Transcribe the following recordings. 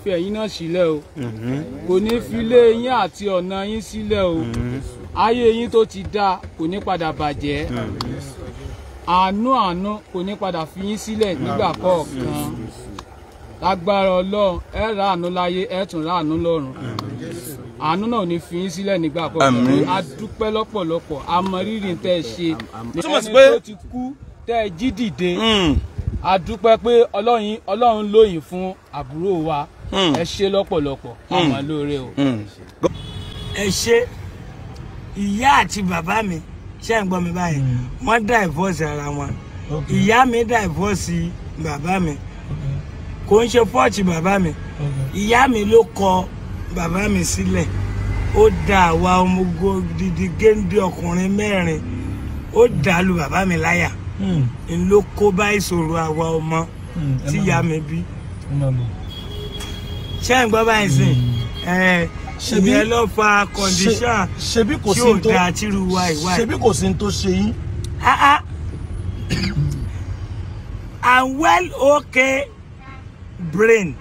fi ẹ̀yin náà sílẹ̀ o kò ní fi ilé yín àti ọ̀nà yín sílẹ̀ o ayé yín tó ti dáa kò ní padà bàjẹ́ àánú àánú kò ní padà fi yín sílẹ̀ nígbà kọ̀ọ̀kan lágbára ọlọ́run ẹ ra àánú láyé ẹ tún ra àánú lọ́run àánú náà ò ní fi yín sílẹ̀ nígbà kọ̀ọ̀kan Àmín. a dúpẹ́ lọ́pọ̀lọpọ̀ a mọ rírì tẹ́ ẹ ṣe Túmọ̀ sí ẹni pé- tó ti kú tẹ́ ẹ jí dìde Mm. a dúpẹ́ pé ọlọ́run ọlọ́run lóyìn fún àbúrò wa Mm. ẹ ṣe lọ́pọ̀lọpọ̀ àmọ́ lóore o. Mm. ẹ ṣe ìyá àti bàbá mi ṣe ń gbọ́ mi báyìí wọ́n divorce ara wọn ìyá mi divorce bàbá mi kò ń ṣe fọ́ọ̀tì bàbá mi ìyá mi ló kọ bàbá mi sílẹ̀ ó da àwa ọmọgo didi géńdé ọkùnrin mẹ́rin ó dàlù bàbá mi láyà n ló kó bá ìṣòro àwa ọmọ tí ìyá mi bí ṣé ń gbọ́ báyìí sìn ẹ̀ Ṣebí- ìyẹn ló fa condition ṣebí kò tí sí ò n tó dáa tírú wa ìwà ẹ̀. ṣebí kò sí n tó ṣe yín Ah, ah. I'm well okay brain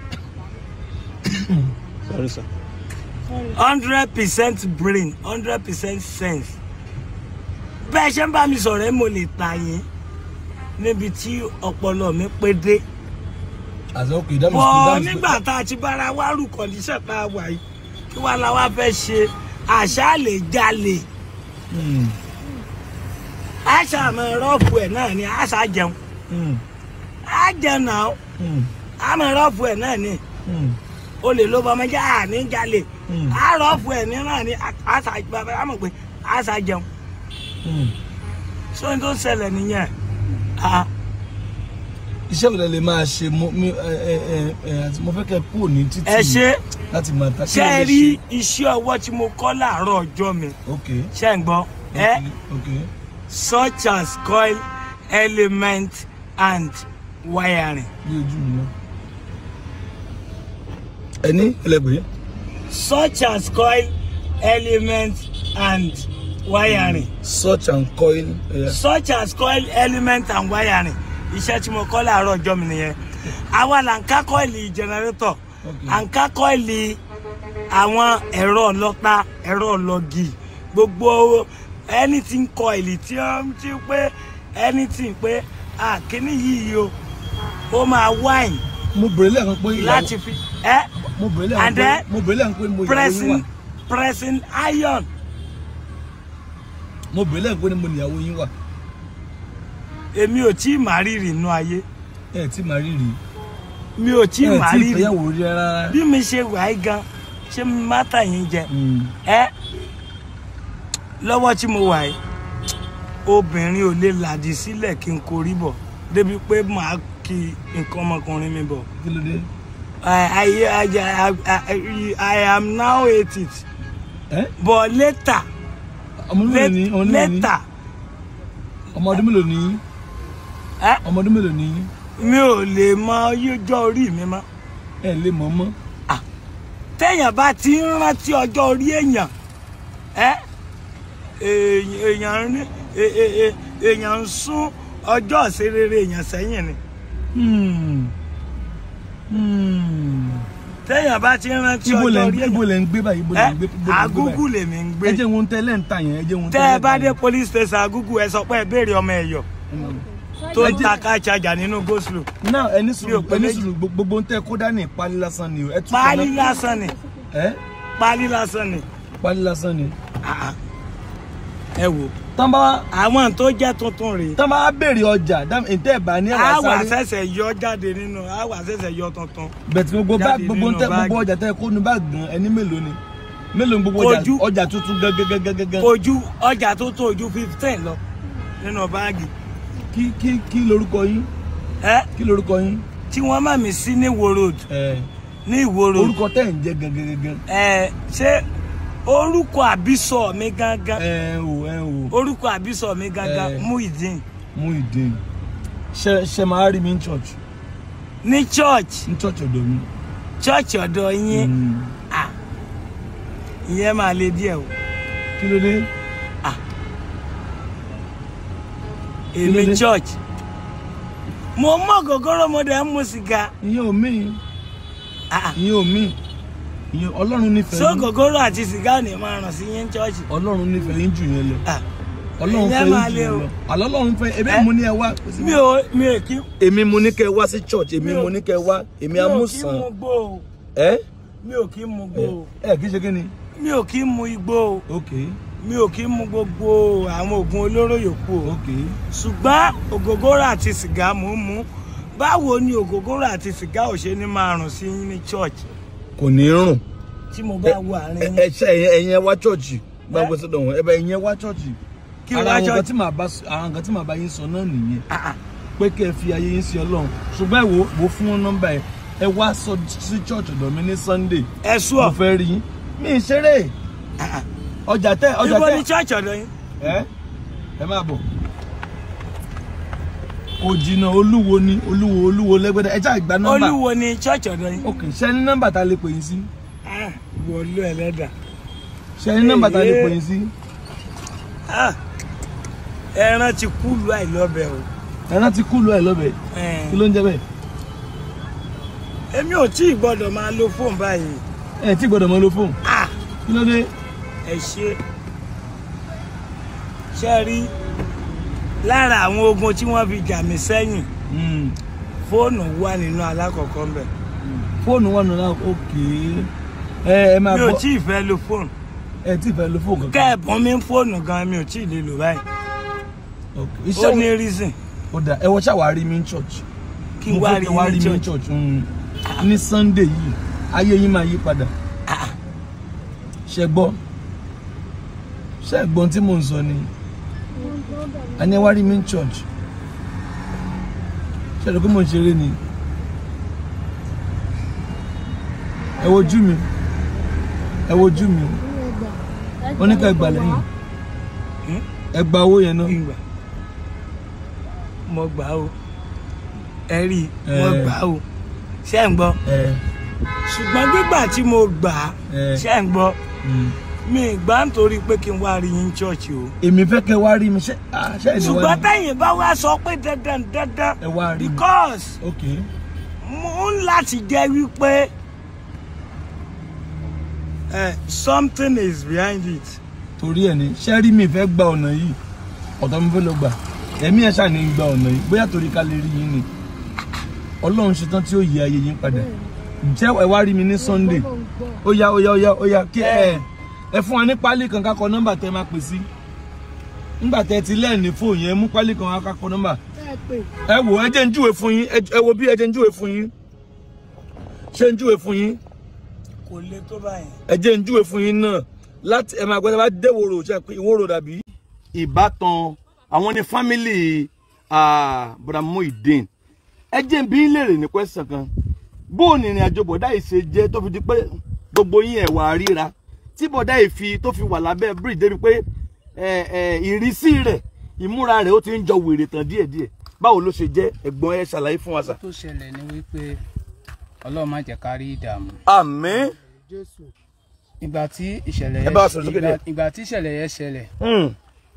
Sorry, sir. hundred percent brain hundred percent sense bẹ́ẹ̀ ṣe ń bá mi sọ̀rọ̀ ẹ́ mo lè ta yín níbi tí ọpọlọ mi pé dé àti ok that means bọ́ that means- nígbà tá a ti bára wá rù kọ̀díṣẹ̀ tá a wà yìí kí wàá la wá fẹ́ ṣe àṣà lè jalè Mm, àṣà àmọ́ rọ́ọ̀fù ẹ̀ náà ni àṣà jẹun mm, á jẹun náà mm, àmọ́ rọ́ọ̀fù ẹ̀ náà ni. mm. o lè ló bọmọ jẹ àní jalè Mm. àárọ̀ fún ẹ̀ ní náà ní àṣà bàbá àmọ̀ pé àṣà jẹun Mm. sóyún tó ń ṣẹlẹ̀ nìyẹn Ah, iṣẹ́ wo lẹ lè máa ṣe mo mi ẹ ẹ ẹ ẹ àti mo fẹ́ kẹ́ kúrò ní títì ẹ ṣe láti máa ta kí ṣe lẹ é lè rí iṣẹ́ ọwọ́ tí mo kọ́ láàárọ̀ ọjọ́ mi ok ṣe ń gbọ́ ẹ ok ok such as coil element and wiring bí ojú mi náà. ẹni ẹlẹgbẹ̀ẹ́ such as coil element and wiring such and coil ẹ̀yà such as coil element and wiring iṣẹ́ tí mo kọ́ láàárọ̀ ọjọ́ mi nìyẹn àwa là ń ká kọ́ìlì generator Okay. à ń ká kọ́ìlì àwọn ẹ̀rọ ọlọ́ta ẹ̀rọ ọlọ́gì gbogbo anything coil tí wọ́n ti pé anything pé àkíní yìí o ó máa wine mo bèrè lẹ́ẹ̀kan pé ìyàwó láti fi ẹ́ mo bèrè lẹ́ẹ̀kan and pé then mo bèrè lẹ́ẹ̀kan pé mo ìyàwó yín wà pressing pressing iron mo bèrè lẹ́ẹ̀kan pé mo ìyàwó yín wà èmi ò tí ì má rírì inú ayé ẹ tí màá rírì mi ò tí ì ẹ má tí rírì ìfẹ́yàwó rí rárá. bí mi ṣe wà á gan ṣé mi má tà yín jẹ Mm. ẹ lọ́wọ́ tí mo wà yìí obìnrin ò lè làdí sílẹ̀ kí n korí bọ̀ débi pé màá kí nǹkan ọmọkùnrin mi bọ̀ kí ló dé. I, I, I, I, I, I am now eight it ẹ but later ọmọ ọdún mélòó ni ọmọ ọdún mélòó ni later ọmọ ọdún mélòó ni ẹ ọmọ ọdún mélòó ni mi ò lè mọ ọjọ́ orí mi mọ́ ẹ lè mọ̀ mọ́. téèyàn bá ti ń rántí ọjọ́ orí èèyàn ẹ èèyàn èèyàn ní è- è- è- èèyàn ń sún ọjọ́ ìṣerere èèyàn sẹ́yìn ni Hmm. Hmm. téèyàn bá ti ń rántí ibo lẹ ọjọ́ ń orí gbé ibo èèyàn lẹ ń gbé báyìí ibo lẹ ń gbé ibo lẹ ń gbé agúgù báyìí. lèmi ń gbé ẹ jẹ́ wọn tẹ́lẹ̀ ń tà yẹn ẹ jẹ́ wọn tẹ́ tẹ́lẹ̀ ẹ bá ń tà dé yẹn. police station agúgù ẹ sọ pé ẹ béèrè ọmọ ẹ̀yọ́ tó ń ta ká ṣàjà nínú go slow náà ẹni Mi sùúrù ò pé ẹni méjì. sùúrù gbogbo gbogbo ń tẹ́ kó dání pálí lásán ni o ẹ tún páálí kọ́ lásán ni ẹ páálí lásán ni pálí lásán ni. Ah, ah. ẹ wò tán bá àwọn tó jẹ́ tuntun rèé tán bá béèrè ọjà dáàmú ìtẹ́ ìbá ní a ẹ̀wà wà sáré ṣẹ̀ṣẹ̀ yọ jáde nínú a wà ṣẹ̀ṣẹ̀ yọ tuntun bẹ̀tì gbogbo bá jáde gbogbo ń nínú tẹ́ báàgì. gbogbo ọjà tẹ́ kó nu bá gan ẹni mélòó ni mélòó ni gbogbo ọjà Ojú. ọjà tuntun gẹ́gẹ́gẹ́gẹ́gẹ́ ojú ọjà tó tó ojú fifteen lọ nínú báàgì kí kí kí lorúkọ yín ẹ kí lorúkọ yín tí wọ́n má mi sí ní Ìwó road ẹ ní Ìwó road orúkọ tẹ́ ń jẹ́ gẹ́gẹ́gẹ́gẹ́ ẹ ṣé orúkọ àbísọ mi gangan ẹ o ẹ o orúkọ àbísọ mi gangan Eh. Muideen Muideen ṣe ṣe máa rí mi ní church ní church ní church ọ̀dọ̀ mi. church ọ̀dọ̀ yín Mm. ah ìyẹn máa le díẹ̀ o kí ló dé èmi Kí ló dé? church mo mọ gògóró mo dẹ̀ ń mu sìgá ìyẹn ò mí Ah. ìyẹn ò mí ìyẹn ọlọ́run nífẹ̀ẹ́ so yín gògóró àti sìgá ò ní máa ràn sí yín chọ́ọ̀chì. ọlọ́run nífẹ̀ẹ́ yín jù yẹn lọ Ah, ọlọ́run ìyẹn fẹ́ máa yín jù le yẹn o. lọ àlọ́ ọlọ́run fẹ́ ebi Eh? mo ní ẹ wá mi ò mi ò kí èmi mo ní kẹ wá sí church èmi Mi ò- mo ní kẹ wá èmi mi ò kí amúsàn mu gbó o ẹ mi ò kí mu gbó o ẹ kì í ṣe kí ni mi ò kí mu igbó o ok mi ò kí mu gbogbo àwọn oògùn olóró yòókù o ok ṣùgbọ́n ògógóró àti sìgá mò ń mu báwo ni ògógóró àti sìgá ò ṣe ní máa rùn sí yín ní church kò ní rùn tí mo bá wo àárín ẹ yín ẹ ṣe ẹyin ẹyin ẹ wá church bá gbé sọ́dọ̀ wọn ẹ bá ẹyin ẹ wá church kí ara wá àwọn nǹkan church tí màá bá àwọn nǹkan tí màá bá yín sọ náà nìyẹn Ah, ah. pé kẹ́ ẹ fi ayé yín sí Ọlọ́run ṣùgbọ́n ẹ wò wò fún wọn nọ́mbà ẹ ẹ wá sọ sí church ọ̀dọ̀ mi ní Sunday ẹ sú mo ọ fẹ́ rí yín mi ì ṣeré ọjà tẹ ọjà ibo tẹ ni church ọ̀dọ̀ yín ẹ ẹ máa bọ̀ kò jìnnà olúwo ni olúwo olúwo lẹ́gbẹ̀dẹ ẹ já ìgbà nọ́mbà olúwo ni church ọ̀dọ̀ yín ok ṣe ní nọ́mbà tá a lè pè yín sí Ah, wọlé ẹlẹ́dà ṣe ní nọ́mbà tá a lè pè yín sí Ah, ẹran ti kú lu àìlọ́bẹ̀ o ẹran ti kú lọ ẹ lọ́bẹ̀ Eh, kí ló ń jẹ bẹ́ẹ̀ èmi ò tí ì gbọ́dọ̀ máa lo fóònù báyìí ẹ tí gbọ́dọ̀ mọ lo fóònù Ah, kí ló dé ẹ ṣe ṣe rí lára àwọn ogun tí wọ́n fi jà mí sẹ́yìn Mm. fóònù wà nínú alákọ̀ọ́kọ́ ń bẹ̀ fóònù wà nínú ok ẹ ẹ máa mi ò bọ̀ tí ì fẹ́ lo fóònù ẹ tí fẹ́ lo fóònù kankan kẹ́ẹ̀bùn mi ń fóònù gan mi ò tí ì lè lò báyìí ok ó iṣẹ́ ní wo reason ó dà ẹ wọ ṣàwárí mi ní church kí mo n wá fẹ́ rí kẹ́ wá rí ní mi ní church church mm. ní Sunday yìí ayé yín máa yí padà Ah, ṣe gbọ́ ṣe gbọ́n tí mò ń sọ ni a ní ẹ wá rí mi ní church ṣe rò pé mò ń ṣeré ni ẹ wojú mi ẹ wojú mi wọ́n ní ká gbà lẹ́yìn Hmm? ẹ gba owó yẹn náà ìgbà mo gbà ó ẹ rí i mo Eh. gbà ó ṣé ń gbọ́ ẹ ṣùgbọ́n gbígbà tí mo gbà á Eh. ṣé ń gbọ́ mm. mi ì gbà nítorí pé kí n wá rí yín church o èmi fẹ́ kẹ́ wá rí mi ṣe ah, ṣe ẹ̀ ní wá ṣùgbọ́n rí tẹ̀yìn bá wá sọ pé dandan dandan ẹ wá rí mi because ok mo ń láti jẹ́ wípé eh, something is behind it. torí ẹ ní ṣe rí mi fẹ́ gba ọ̀nà yìí ọ̀tọ̀ mi fẹ́ lọ gbà ẹ̀mí ẹ̀ ṣáà ní í gba ọ̀nà yìí bóyá torí ká lè rí yín ni ọlọ́run ṣetán tí ó yí ayé yín padà jẹ́ ẹ wá rí mi ní Sunday ó yá ó yá ó yá ó yá kí ẹ ẹ fún wa ní pálí kan ká kọ nọ́mbà tẹ máa pè sí nígbà tẹ ti lẹ́ẹ̀ni fóònù yẹn mú pálí kan ká kọ nọ́mbà ẹ wò ẹ jẹ́ ń júwe fún yín ẹ wo bí ẹ jẹ́ ń júwe fún yín ṣé ń júwe fún yín kò le tó báyìí. ẹ jẹ́ ń júwe fún yín náà láti ẹ máa gbọ́dọ̀ bá dé ìwòrò ṣe pé ìwòrò dàbí. ìbátan àwọn ní fámìlì bọ̀dà Muyideen ẹ jẹ́ ń bí ń léèrè ní kwẹ́sàn kan bó o ní ìrìn àjò bọ̀dá yìí ṣe jẹ́ tó fi di pé gbogbo yín ẹ̀ wà ríra tí bọ̀dá yìí fi tó fi wà lábẹ́ bridge débi pé ẹ, ẹ, ìrísí rẹ̀ ìmúra rẹ̀ ó ti ń jọ wèrè tán díẹ̀díẹ̀ báwo ló ṣe jẹ́ ẹ̀gbọ́n ẹ ṣàlàyé fún wa sà. tó ṣẹlẹ̀ ni wípé ọlọ́run má jẹ́ ká rí ìdààmú àmín. ìgbà tí ìṣẹ̀lẹ̀ Ẹ bá wa sọ̀rọ̀ sókè ìgbà- díẹ̀. ìgbà tí ìṣẹ̀lẹ̀ yẹn ṣẹlẹ̀ Hmm.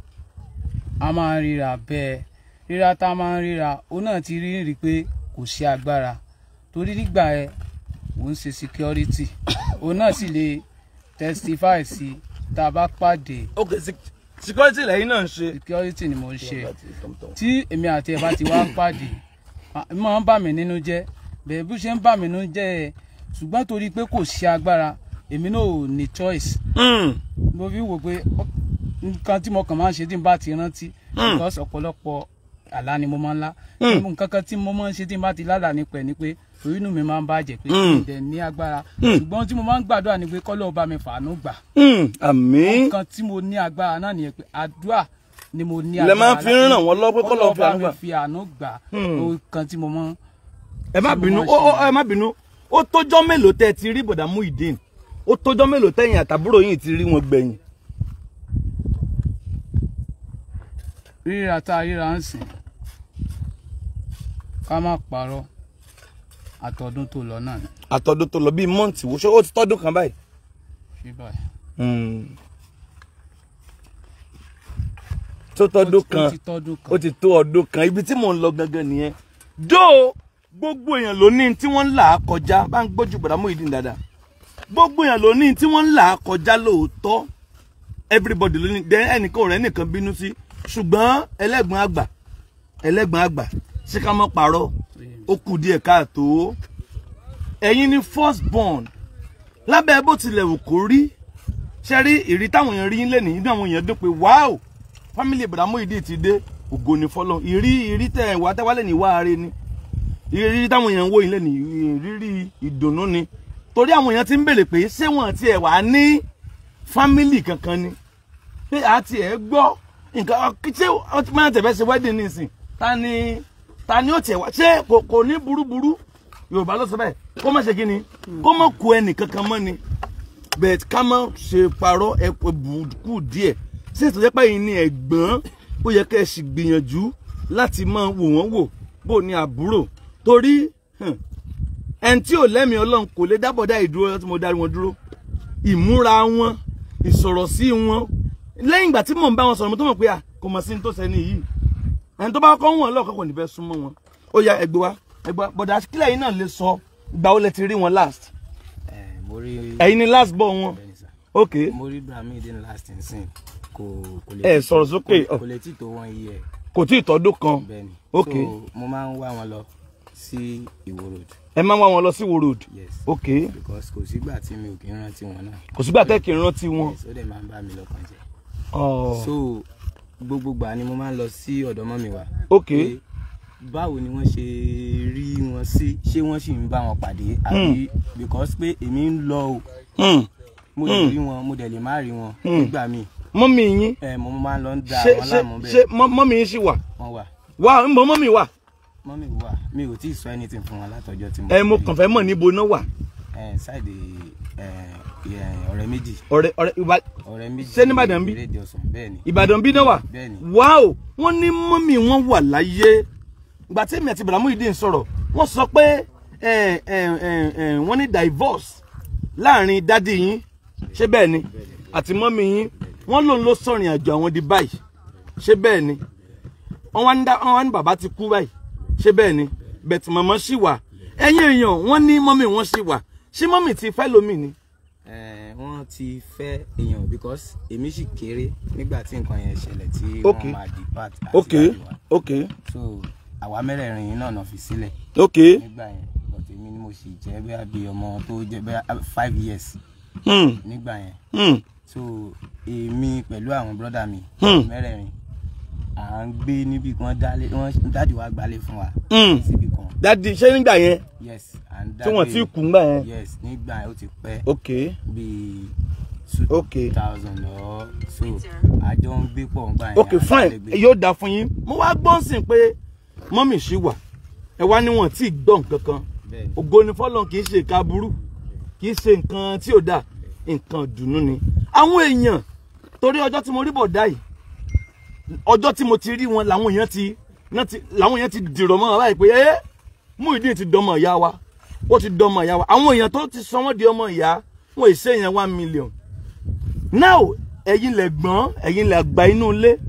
a máa ń ríra bẹ́ẹ̀ ríra tá a máa ń ríra òun náà ti rí rí pé kò sí agbára torí nígbà ẹ òun ṣe security òun náà sì lè testify sí tá a bá pàdé ok sec- security lẹ́yìn náà ń ṣe. security ni mo ń ṣe tí èmi àti ẹ̀ bá ti wá pàdé à, ó máa ń bà mí nínú jẹ́ bẹ́ẹ̀ bí ó ṣe ń bà mí nínú jẹ́ ẹ ṣùgbọ́n torí pé kò sí agbára èmi náà ò ní choice Hmm. mo fi wò pé ọ- nǹkan tí mo kàn máa ń ṣe tí n bá ti rántí because ọ̀pọ̀lọpọ̀ àlá ni mo máa ń lá nǹkan kan tí mo máa ń ṣe tí n bá ti lálàá nípa ẹ̀ ni pé orí inú mi máa ń bàjẹ́ pé kí n dẹ̀ ní agbára ṣùgbọ́n tí mo máa ń gbàdúrà ni pé kọ́lọ́ bá mi fàánú gbà Hmm. àmín. nǹkan tí mo ní agbára náà nìyẹn pé àdúrà ni mo ní Lẹ máa fi ń láti- ràn wọ́n lọ́wọ́ pé k'Ọlọ́run fi bá àánú mi gbà. fi àánú gbà Hmm. nǹkan tí mo máa ń ẹ má tí mo bínú máa ń ó ó ṣe ẹ má bínú ó tójọ́ mélòó tẹ́ ẹ ti rí bọ̀dà Muyideen ó tójọ́ mélòó tẹ́yìn àtàbúrò yìí ti rí wọn gbẹ̀yìn. ríra tá a ríra ń sìn ká má parọ́ àtọ̀dún tó lọ náà ni àtọ̀dún tó lọ bíi mọ́ǹtì wo ṣé ó ti tọ́dún kan báyìí. ṣé báyìí. tó tọ́dún Ó ti- kan ó ti tọ́dún kan ó ti tó ọdún kan ibi tí mò ń lọ gangan nìyẹn dó gbogbo èèyàn ló ní tí wọ́n ń là á kọjá bá ń gbójú gbàdámù ìdí dáadáa gbogbo èèyàn ló ní tí wọ́n ń là á kọjá lóòótọ́ everybody ló ní dẹ ẹnìkan ò rẹ nìkan bínú sí ṣùgbọ́n ẹlẹ́gbọ̀n àgbà ẹlẹ́gbọ̀n àgbà ṣé ká mọ́ parọ́ ó kù díẹ̀ káàtó ẹ̀yin ni first born lábẹ́ bó tilẹ̀ wù kó rí ṣe rí ìrí táwọn èèyàn rí lẹ́nu inú àwọn èèyàn dún pé wáò family Ibrahim ìdí ti dé ògo ni fọlọ́ ìrí ìrí tẹ̀ wá tẹ́wálẹ̀ ní wá are ni ìrírí táwọn èèyàn ń wò yín lẹ́nu ìrírí ìdùnnú ni torí àwọn èèyàn ti ń béèrè pé ṣé wọn tiẹ̀ wà ní fámìlì kankan ni pé a tiẹ̀ gbọ́ nǹkan ṣé wọ́n ti máa tẹ̀fẹ́ ṣe wedding nísìn ta ni ta ni ó tiẹ̀ wá ṣé kò kò ní burúburú yorùbá ló sọ bẹ́ẹ̀ kó má ṣe kí ni kó má ku ẹnì kankan mọ́ ni bẹ́ẹ̀ ká má ṣe parọ́ ẹ bùkù díẹ̀ sí ìtọ́jẹ́ pé yìí ni ẹ̀gbọ́n ó yẹ kẹ́ ẹ sì gbìyànjú láti máa wò wọ́n wò bó ní àbúrò torí ẹni tí ò lẹ́mìí ọlọ́run kò lè dábọ̀dá ìdúró tí mo darí wọn dúró ìmúra wọn ìsọ̀rọ̀ sí wọn lẹ́yìn ìgbà tí mò ń bá wọn sọ̀rọ̀ mo tó mọ̀ pé à kò mọ̀ sí ní tó sẹ́ni yìí ẹni tó bá kọ́ wọn lọ́ọ̀kọ́ kò ní fẹ́ súnmọ́ wọn ó ya ẹgbẹ́ wa ẹgbẹ́ wa bọ̀dà kílẹ̀ yìí náà lè sọ ìgbà wo lẹ ti rí wọn last Eh, mo rí ẹ̀yin ni last bọ̀ wọn bẹ́ẹ̀ni sà. ok mo rí Bramideen last nsìn kò kò lè ẹ sọ̀rọ̀ sókè kò lè tí tó wọn yí ẹ kò tí ì tọ́dún kan bẹ́ẹ̀ni Ok. so mo máa ń wá wọn lọ sí Ìwó road ẹ máa ń wá wọn lọ sí wo road yes ok because kò sígbà tí mi ò kí ń rántí wọn náà kò sígbà tẹ́ kí n rántí wọn yes ó dẹ̀ máa ń bá mi lọ́kàn jẹ́ Oh, so gbogbo gbà ni mo máa ń lọ sí ọ̀dọ̀ mọ́mi wa ok pé báwo ni wọ́n ṣe rí wọn sí ṣé wọ́n sì ń bá wọn pàdé àbí because pé èmi ń lọ o Hmm. mo lè rí wọn mo dẹ̀ lè má rí wọn nígbà míì mọ́mì yín ẹ mo máa ń lọ ń da ṣé àwọn ṣé láàmú ṣé bẹ́ẹ̀ mọ́- mọ́mì yín sì wà wọ́n wà wà ń bọ̀ mọ́mì wà mọ́mì wà mi ò tí ì sọ anything fún wọn látọjọ́ tí mo ẹ mo ti rí. kàn fẹ́ mọ̀ níbo náà wà ẹ ṣáìdì ẹ ẹ, ọ̀rẹ́ méjì ọ̀rẹ́ ọ̀rẹ́ ìbá ọ̀rẹ́ méjì Ṣé ní Ìbàdàn bí? rédíò sùn bẹ́ẹ̀ ni Ìbàdàn bí náà wà bẹ́ẹ̀ ni wáò wọ́n ní mọ́mì wọn wà láyé ìgbà tí èmi àti Bramideen sọ̀rọ̀ wọ́n sọ pé ẹ, ẹ, ẹ, ẹ, wọ́n ní divorce láàrin dádì yín ṣé bẹ́ẹ̀ ni àti mọ́mì yín wọ́n lòun ló sọ̀rìn àjò àwọn di báyìí ṣé bẹ́ẹ̀ ni wọ́n wá ní dá- wọ́n wá ní bàbá ti kú báyìí ṣé bẹ́ẹ̀ ni bẹ̀tì mọ̀mọ́ sì wà ẹ̀yin èèyàn wọ́n ní mọ́mì wọn sì wà ṣé mọ́mì ti fẹ́ lómi ni ẹ wọ́n ti fẹ́ èèyàn because èmi sì kéré nígbà tí nǹkan yẹn ṣẹlẹ̀ tí Ok. wọ́n máa depart àti ok dáàdì wa ok so àwa mẹ́rẹ̀ẹ̀rin yìí náà náà fi sílẹ̀ ok nígbà yẹn but èmi ni mo sì jẹ́ bẹ́ẹ̀ bí ọmọ tó jẹ́ bẹ́ẹ̀ five years hmm. nígbà yẹn Hmm. so èmi pẹ̀lú àwọn brọ́dà mi Hmm. mẹ́rẹ̀ẹ̀rin à ń gbé níbi kan dálé wọ́n dáàdì wa gbálé fún wa Hmm. síbi kan dadi ṣé nígbà yẹn yes à ń tí wọ́n dágbé- ti kú ńgbà yẹn yes nígbà yẹn ó ti pẹ́ ok bíi two ok thousand lọ so àjọ ń gbé pọ̀ ńgbà yẹn ok à ń fine dálégbé. yóò dáa fún yín mo wá gbọ́n sìn pé mọ́mì ṣì wà ẹ wá níwọ̀n tí ì gbọ́ nǹkan kan Bẹ́ẹ̀ni. ògo ni fọlọ́n kì í ṣe ìka burú kì í ṣe nǹkan tí ò dáa nǹkan dùnú ni àwọn èèyàn torí ọjọ́ tí mo rí bọ̀dá yìí ọjọ́ tí mo ti rí wọn làwọn èèyàn ti náà ti làwọn èèyàn ti dìrọ̀ mọ́ wọn báyìí pé ẹ́ Muyideen ti dọmọ ìyá wa ó ti dọmọ ìyá wa àwọn èèyàn tó ti sọ wọ́n di ọmọ ìyá wọn ì ṣe èèyàn one million now ẹ̀yin lẹ gbọ́n ẹ̀yin lẹ gba inú ilé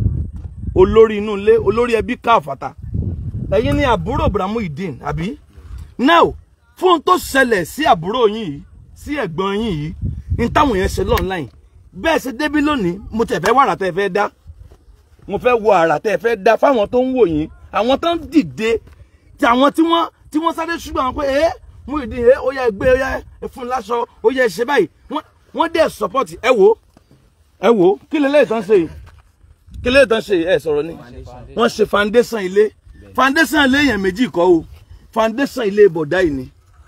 olórí inú ilé olórí ẹbí káfàtà ẹ̀yin ni àbúrò Bramideen àbí now fún ohun tó ṣẹlẹ̀ sí àbúrò yín yìí sí ẹ̀gbọ́n yín yìí ní táwọn yẹn ṣe online bẹ́ẹ̀ ṣe débí lónìí mo tẹ̀ fẹ́ wàrà tẹ́ fẹ́ dá mo fẹ́ wo àrà tẹ́ fẹ́ dá fáwọn tó ń wò yín àwọn tó ń dìde tí àwọn tí wọ́n tí wọ́n sáré ṣùgbọ́n àwọn pé ẹ́ Muyideen ẹ́ ó yẹ ẹ gbé ó yẹ ẹ fún un láṣọ ó yẹ ẹ ṣe báyìí wọ́n wọ́n dẹ̀ support ẹ wò ó ẹ wò ó kí lélẹ́yìí tán ṣe yìí kí lélẹ́yìí tán ṣe yìí ẹ sọ̀rọ̀ ni wọ́n ṣe foundation ilé foundation ilé yẹn méjì kọ́ o foundation ilé bọ̀dá yìí ni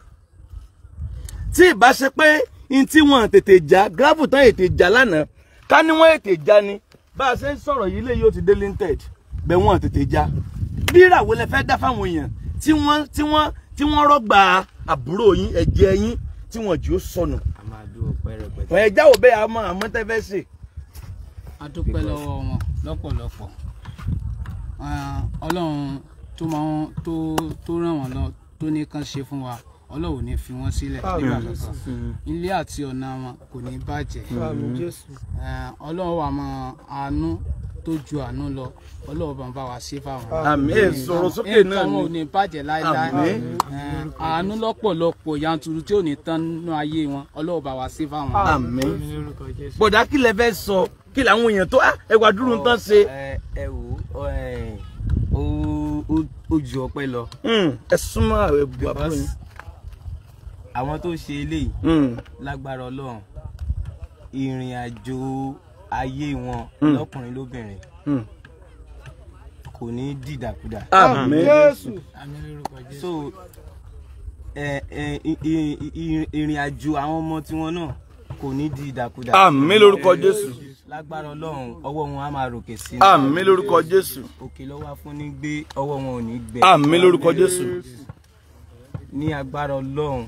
tí ìbá ṣe pé n tí wọn tètè já gravel tán ètè já lánàá ká ní wọn ètè já ni bá a ṣe ń sọ̀rọ̀ yìí lè yóò ti dé linted bẹ́ẹ̀ wọn tètè já bí ìràwọ̀ lẹ fẹ́ dá fáwọn èèyàn tí wọ́n tí wọ́n tí wọ́n rọ́gbà àbúrò yín ẹ̀jẹ̀ yín tí wọ́n jù ó sọnù a máa dúró pẹ́rẹpẹ̀tẹ́. ẹ̀ jáwọ́ bẹ́ẹ̀ àmọ́ àmọ́ tẹ́ fẹ́ ṣe. a dúpẹ́ lọ́wọ́ wọn lọ́pọ̀lọpọ̀ Ah, ọlọ́run tó máa ń tó tó ràn wọ́n lọ tó ní kán ṣe fún wa ọlọ́run ò ní fi wọ́n sílẹ̀ nígbà kankan ilé àti ọ̀nà wọn kò ní bàjẹ́ Eh, ọlọ́run wà mọ àánú tó ju àánú lọ ọlọ́run bá ń bá wa ṣe fáwọn. àmín ẹ sọ̀rọ̀ sókè náà nǹkan wọn ò ni ní bàjẹ́ láéláé Àmín. Eh, àánú lọ́pọ̀lọpọ̀ yanturu tí ò ní tán nínú ayé wọn ọlọ́run bá wa ṣe fáwọn. àmín bọ̀dá kí lẹ fẹ́ sọ kí làwọn èèyàn tó ah, ẹ wá dúró tán ṣe ẹ ẹ wò ó ẹ, ó ó- ó ju ọpẹ́ lọ Hmm, ẹ súnmọ́ ààrẹ bu àbúrò yín. because àwọn tó ṣe eléyìí Hmm, lágbára Ọlọ́run ìrìn àjò ayé wọn Mm. lọ́kùnrin lóbìnrin hmm. kò ní dìdàkudà àmín so ẹ ẹ i- i- i- ìrìn àjò àwọn ọmọ tiwọn náà kò ní dìdàkudà àmín lórúkọ jésù lágbára Ọlọ́run ọwọ́ wọn á máa ròkè sí i àmín lórúkọ jésù òkè lọ́wọ́ fún ní gbé ọwọ́ wọn ò ní gbẹ àmín lórúkọ jésù ní agbára Ọlọ́run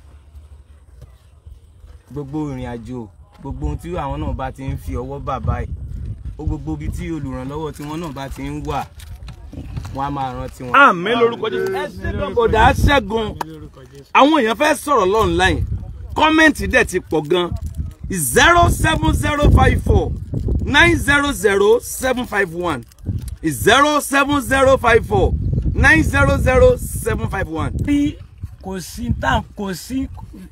gbogbo ìrìn àjò gbogbo ohun tí àwọn náà bá ti ń fi ọwọ́ bà báyìí ó gbogbo ibi tí olùrànlọ́wọ́ tí wọ́n náà bá ti ń wà wọ́n á máa rántí wọn. àmín lórúkọ jésù ẹ ṣẹ́gun bọ̀dá ṣẹ́gun àwọn èèyàn fẹ́ sọ̀rọ̀ lọ́nláìn kọ́mẹ́ǹtì dẹ̀ ti pọ̀ gan zero seven zero five four nine zero zero seven five one zero seven zero five four nine zero zero seven five one. bí kò sí tá kò sí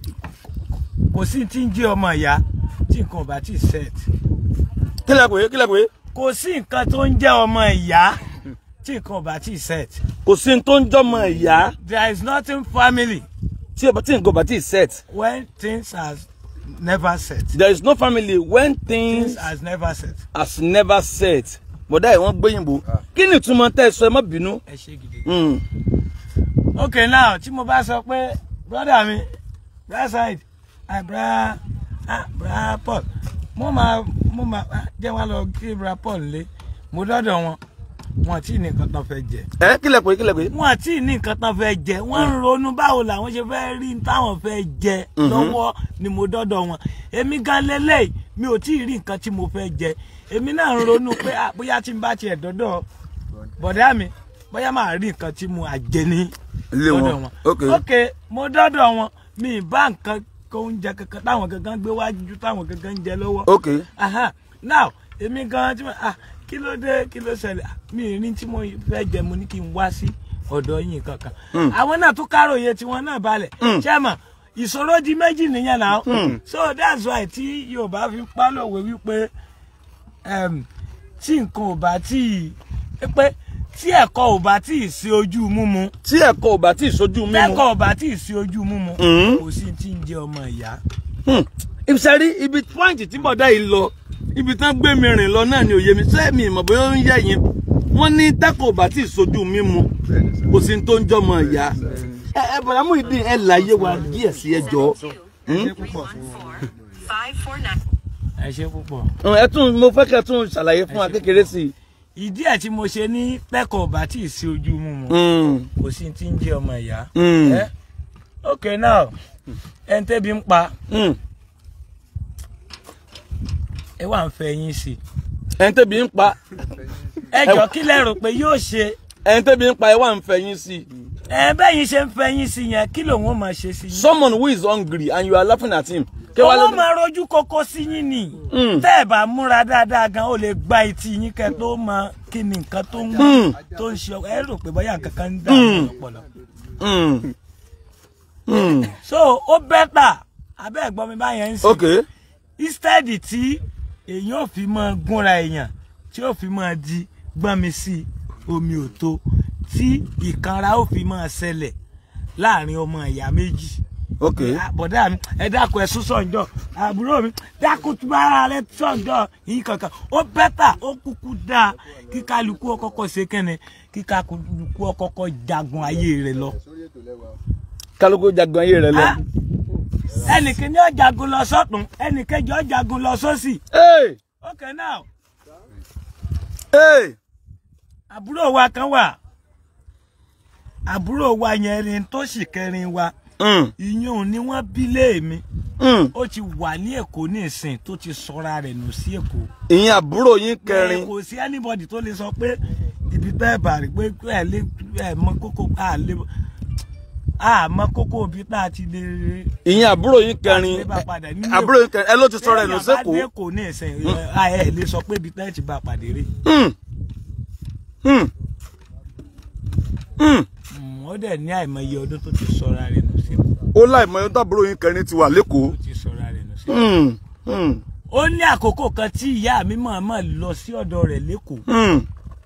kò sí tí ń jẹ́ ọmọ ìyá tí nǹkan ò bá ti set kílẹ̀ pé kílẹ̀ pé kò sí nǹkan tó ń jẹ́ ọmọ ìyá tí nǹkan ò bá ti set kò sí ní tó ń jọmọ ìyá there is nothing family tí ọba tí nǹkan bá ti set when things has never set there is no family when things things has never set. has never set bọ̀dá ẹ̀ wọ́n gbẹ̀yìnbó kí ni ìtumọ̀ tẹ́ ẹ sọ ẹ má bínú. ẹ ṣe gidi. Hmm. okay now tí mo bá sọ pé brother mi that side ah bra ah bra paul mo máa mo máa ah, jẹ́ wá lọ kí bra paul lé mo dọ́dọ̀ wọn wọn tí ní nǹkan tán fẹ́ jẹ ẹ kílẹ̀ pé kílẹ̀ pé. wọn tí ní nǹkan tán fẹ́ jẹ wọ́n ń ronú báwo làwọn ṣe fẹ́ rí n táwọn fẹ́ jẹ lọ́wọ́ ni mo dọ́dọ̀ wọn èmi gan lélẹ́yìí mi ò tí ì rí nǹkan tí mo fẹ́ jẹ èmi náà ń ronú pé ah, bóyá tí n bá tiẹ̀ dọ́dọ̀ bọ̀dá mi bóyá máa rí nǹkan tí mo àjẹ ní Ilé wọn. lọ́dọ̀ wọn. Ok. ok mo dọ́dọ̀ wọn mi ì bá nǹkan kó oúnjẹ kankan táwọn kankan gbé wájú táwọn kankan ń jẹ lọ́wọ́. ok Aha. now èmi gan tí mo ah kí ló dé kí ló ṣẹlẹ̀ Ah, mi ì rí tí mo fẹ́ jẹ mo ní kí n wá sí ọ̀dọ̀ yín kankan. àwọn náà tún káròyé tiwọn náà balẹ̀ ṣé mọ̀ ìṣòro di méjì nìyẹn náà so that's why tí Yorùbá fi pálọ̀wé wípé em, tí nǹkan ò bá tí ì pé tí ẹ̀kọ́ ò bá tí ì sí ojú múmu tí ẹ̀kọ́ ò bá tí ì sojú mímu. tẹ́kọ̀ ò bá tí ì sí ojú múmu Mm. kò sí tí ń jẹ́ ọmọ ìyá. Hmm. ìṣẹ́rí ibi pọ́ǹtì tí bọ̀dá yìí lọ ibi tán gbé mi rìn lọ náà ni òye mi ṣé mi ìmọ̀ bóyá ó ń yẹ yín wọ́n ní tẹ́kọ̀ ò bá tí ì sojú mímu kò sí ní tó ń jọmọ ìyá. ẹ ẹ bọ̀dá Muyideen ẹ láyé wa díẹ̀ sí ẹ jọ. Five four nine. ẹ ṣe púpọ̀. ẹ tún mo fẹ́ kẹ́ ẹ tún ṣàlàyé fún wa kékeré sí i. ìdí ẹ̀ tí mo ṣe ní tẹ́kọ̀ ò bá tí ì sí ojú múmu Hmm. kò sí tí ń jẹ́ ọmọ ìyá. Hmm. ẹ ok now ẹni tẹ́bi ń pa Hmm. ẹ wà ń fẹ́ yín sí i. ẹni tẹ́bi ń pa ẹ jọ kí lẹ rò pé yóò ṣe ẹni tẹ́bi ń pa ẹ wà ń fẹ́ yín sí i. ẹ bẹ́yìn ṣe ń fẹ́ yín sí yẹn kí lòun ó máa ṣe sí yín. someone who is hungry and you are laughing at him. kí wàá owó lọ- máa rojú kókó sí yín ni Mm. tẹ́ ẹ̀ bá múra dáadáa gan ó lè gba etí yín kẹ́ tó mọ kí ni nǹkan tó ń Mm. tó ń ṣe ọ- ẹ rò pé bóyá nǹkan kan ń dà ní ọpọlọ. Hmm. Hmm. so ó bẹ́tà abẹ́ ẹ̀gbọ́n mi báyẹn ń sìn okay. instead tí èèyàn ò fi máa gúnra èèyàn tí ò fi máa di gbọ́n mi sí omi ò tó tí ìkanra ó fi máa ṣẹlẹ̀ láàrin ọmọ ìyá méjì. okay. Ah, bọ̀dá mi ẹ dákun ẹ sún sọ̀njọ́ àbúrò mi dákun tún bára rẹ sọ̀njọ́ yìí kankan ó bẹ́tà ó kúkú dáa kí kálukú ó kọ́kọ́ ṣe kẹ́ni kí kálukú ó kọ́kọ́ jagun ayé rẹ lọ. kálukú jagun ayé rẹ lọ. Ah, ẹnìkíní ó jagun lọ sọ́tún ẹnìkejì ó jagun lọ sósì. Hey! okay now Hey! àbúrò wa kan wà àbúrò wa yẹn ni tó sì kẹrin wa Mm. ìyún ni wọ́n bí léèmí Mm. ó ti wà ní èkó ní ìsìn tó ti sọra rẹ̀ nù sí èkó. ìyẹn àbúrò yín Ẹ, kẹrin kò sí anybody tó lè sọ pé ibi tẹ́ ẹ bà rí pé ẹ lé ẹ mọ kókó à lé àmọ́ kókó òbí tá a ti lè ìyẹn àbúrò yín kẹrin lè bá padà nínú àbúrò yín kẹrin ẹ ló ti sọ̀rọ̀ ẹ̀ lọ sẹ́kọ̀ọ́. téèyàn bá dé kò ní ìsìn ẹ lè sọ pé ibi tá ẹ ti bá pàdé rí Hmm. Hmm. Hmm. Mm, ó dẹ̀ ní àìmọye ọdún tó ti sọra rẹ̀ nù sí ó láì mọ ẹni tábúrò yín kẹrin ti wà lẹ́kọ̀ọ́. tó ti sọra rẹ̀ nù sí. Hmm. Hmm. ó ní àkókò kan tí ìyá mi mọ̀ọ́mọ̀ lọ sí ọ̀dọ̀ rẹ̀ lẹ́kọ̀ọ́ Hmm.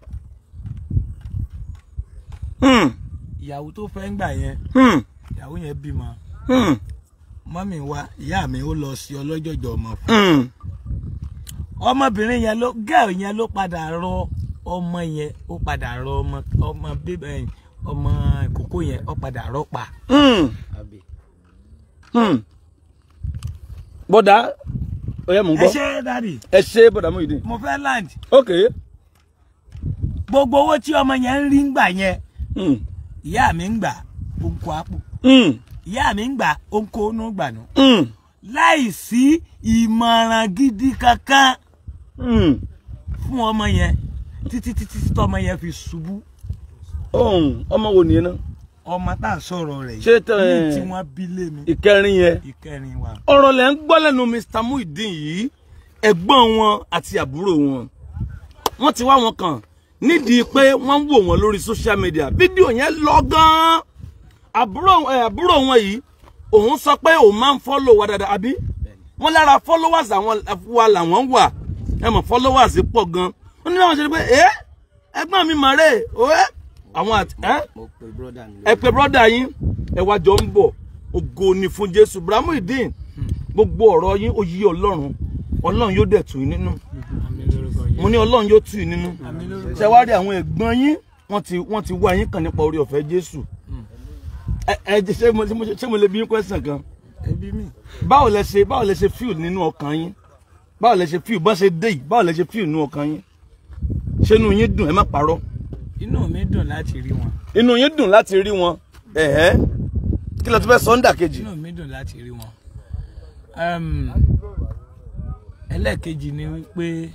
Hmm. ìyàwó tó fẹ́ ń gbà yẹn Hmm. ìyàwó yẹn bímọ Hmm. mọ́mì wa ìyá mi ó lọ sí ọlọ́jọ̀jọ̀ ọmọ fún Hmm. ọmọbìnrin yẹn ló gẹ́ẹ̀ yẹn ló padà rọ ọmọ yẹn ó padà rọ ọmọ ọmọ bíbẹ ọmọ ìkókó yẹn ó padà rọ pa. Hmm. Hmm. bọ́dà ó yẹ mò ń ẹ gbọ́ ṣe dáàdì ẹ ṣe bọ́dà Muyideen. mo fẹ́ land ok. gbogbo owó tí ọmọ yẹn ń rí ń gbà yẹn Hmm. ìyá mi ń gbà ó ń kó àpò Hmm. ìyá mi ń gbà ó ń kó inú gbà nù Hmm. láì sí ìmọ̀ràn gidi kankan Hmm. fún ọmọ yẹn títí títí tí ọmọ yẹn fi ṣubú ohun ọmọ wo nìyẹn náà ọmọ tá à ń sọ̀rọ̀ rẹ̀ Ṣé tẹ- ní tí wọ́n bí lé mi ìkẹrin yẹn ìkẹrin wa. ọ̀rọ̀ lẹ ń gbọ́ lẹ́nu Mr Muyideen yìí ẹ̀gbọ́n wọn àti àbúrò wọn wọ́n ti wá wọn kàn nídìí pé wọ́n ń wò wọ́n lórí social media fídíò yẹn lọ gan-an àbúrò ẹ̀ àbúrò wọn yìí òun sọ pé òun máa ń follow wa dáadáa àbí wọ́n lára followers àwọn wa làwọn wà ẹ mọ̀ followers pọ̀ gan wọ́n ní báwọn ṣe ni pé ẹ ẹ̀gbọ́n mi mọ̀ rè é àwọn àti ẹ́ mo pe brọ́dà mi ẹ pé brọ́dà yín ẹ wá jọ ń bọ̀ ògo ni fún jésù Muyideen gbogbo ọ̀rọ̀ yín ó yí ọlọ́run ọlọ́run yóò dẹ̀ tù yín nínú mo ní ọlọ́run yóò tù yín nínú ṣe wá rí àwọn ẹ̀gbọ́n yín wọ́n ti wọ́n ti wá yín kàn nípa orí ọ̀fẹ́ jésù ẹ ẹ jẹ́- ṣé mo ṣé mo ṣé mo lè bí yín question kan ẹbí mi. báwo lẹ ṣe báwo lẹ ṣe feel nínú ọkàn yín báwo lẹ ṣe feel bá ṣe dé yìí báwo lẹ ṣe feel nínú ọkàn yín ṣé inú yín dùn ẹ má parọ́ inú mi dùn láti rí wọn inú yín dùn láti rí wọn ẹ̀hẹ́ kí lẹ tún fẹ́ sọ́ńdà kejì. inú mi dùn láti rí wọn. Em, ẹlẹ́ẹ̀kejì ni wípé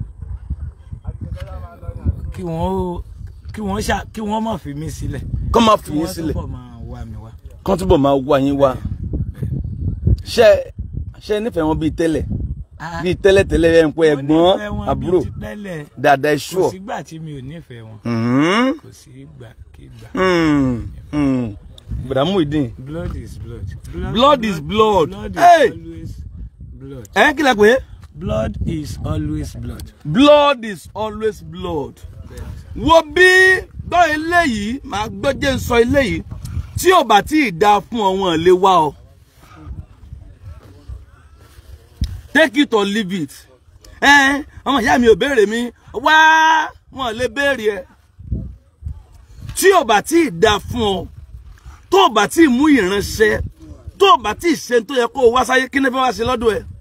kí wọ́n ó- kí wọ́n ṣá kí wọ́n má fi mí sílẹ̀ kọ́ máa kí fi yín wọ́n sílẹ̀ túbọ̀ máa wá mi wá. kán túbọ̀ máa wá yín wá ṣe ṣe nífẹ̀ẹ́ wọn bíi tẹ́lẹ̀ bíi tẹ́lẹ̀ tẹ́lẹ̀ ẹ̀ ń pẹ́ Mo ẹ̀gbọ́n nífẹ̀ẹ́ wọn bíi àbúrò ti tẹ́lẹ̀ dáadáa ẹ kò ṣùọ́ sígbà tí mi ò nífẹ̀ẹ́ wọn Mhm. kò sí ìgbà kígbà. Mm. Mm. Bùdá Muyideen blood is blood. Blood is blood. blood Hey! is always blood. ẹ kí lẹ pé blood is always blood. blood is always blood wo bí gbọ́ eléyìí máa gbọ́ jẹ́ ń sọ eléyìí tí ò bá tí ì dáa fún ọ wọn lè wá ọ take it or leave it ẹ ọmọ ìyá mi ò béèrè mi wá wọn lè béèrè ẹ tí ò bá tí ì dáa fún ọ tó ò bá tí ì mú ìránṣẹ́ tó ò bá tí ì ṣe tó yẹ kó o wá sáyé kí ni fẹ́ wá ṣe lọ́dọ̀ ẹ